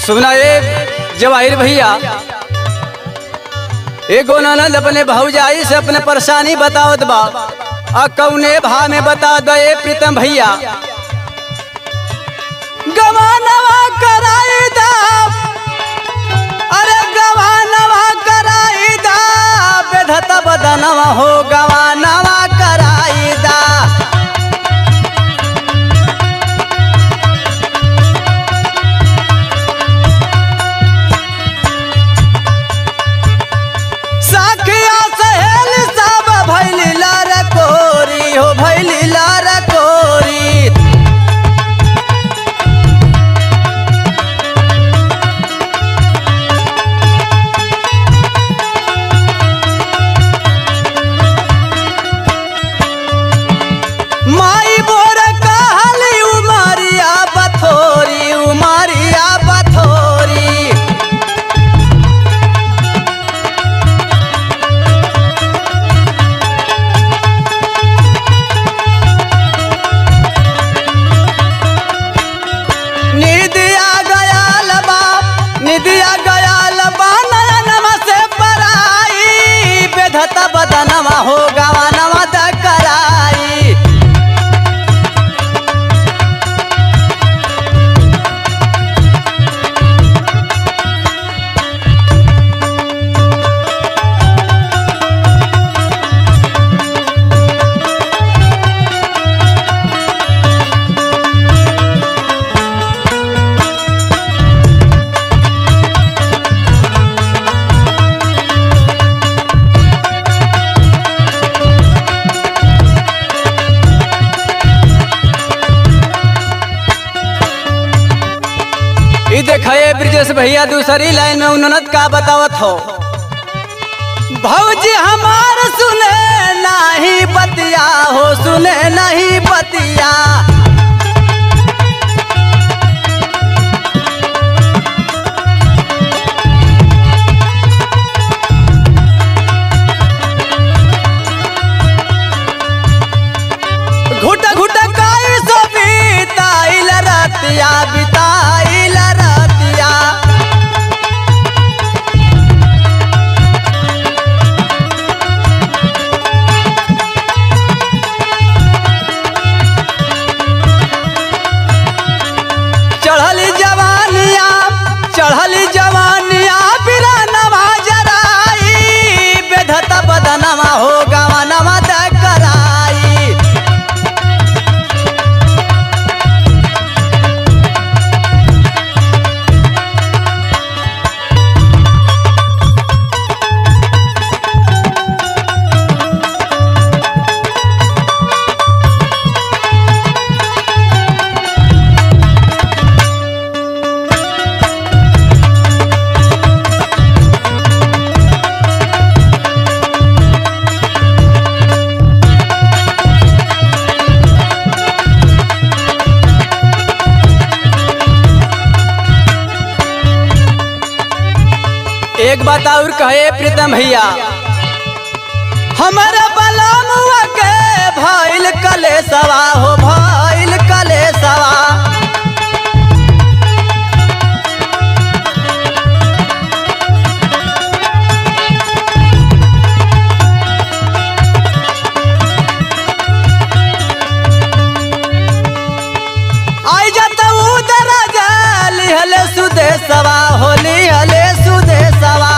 सुना ए जवाहिर भैया एगो ननद अपने भौजाई से अपने परेशानी बतावत बा आ कौने भा में बता दे प्रीतम भैया गवानवा कराई दा अरे गवानवा कराई दा बेधता बदनवा हो गवानवा कराई दा साखिया सहेली सब भैली लार कोरी हो भैली लार कोरी माई बोर कहली उमरिया बथोरी उमरिया बथोरी निदिया गयाल बा निदिया गयाल बा नयनमा से पराई बेधत बदनवा हो गवानवा द कराई ई देखे ब्रिजेश भैया दूसरी लाइन में उन्नत का बतावत हो भौजी हमार सुने नहीं बतिया हो सुने नहीं बतिया घुट घुट काई सो बीताइल रतिया बिताइल रतिया चढ़ली जवानिया चढ़ली जवानिया बिरा नवा जराई बेधत बदनवा हो गवनवा द कराई एक बात और कहे प्रीतम भैया हमारे बलमुआ के भइल कलेसवा हो भइल कलेसवा आई जत उदर लिहले सुदेशवा होली हले सुदेशवा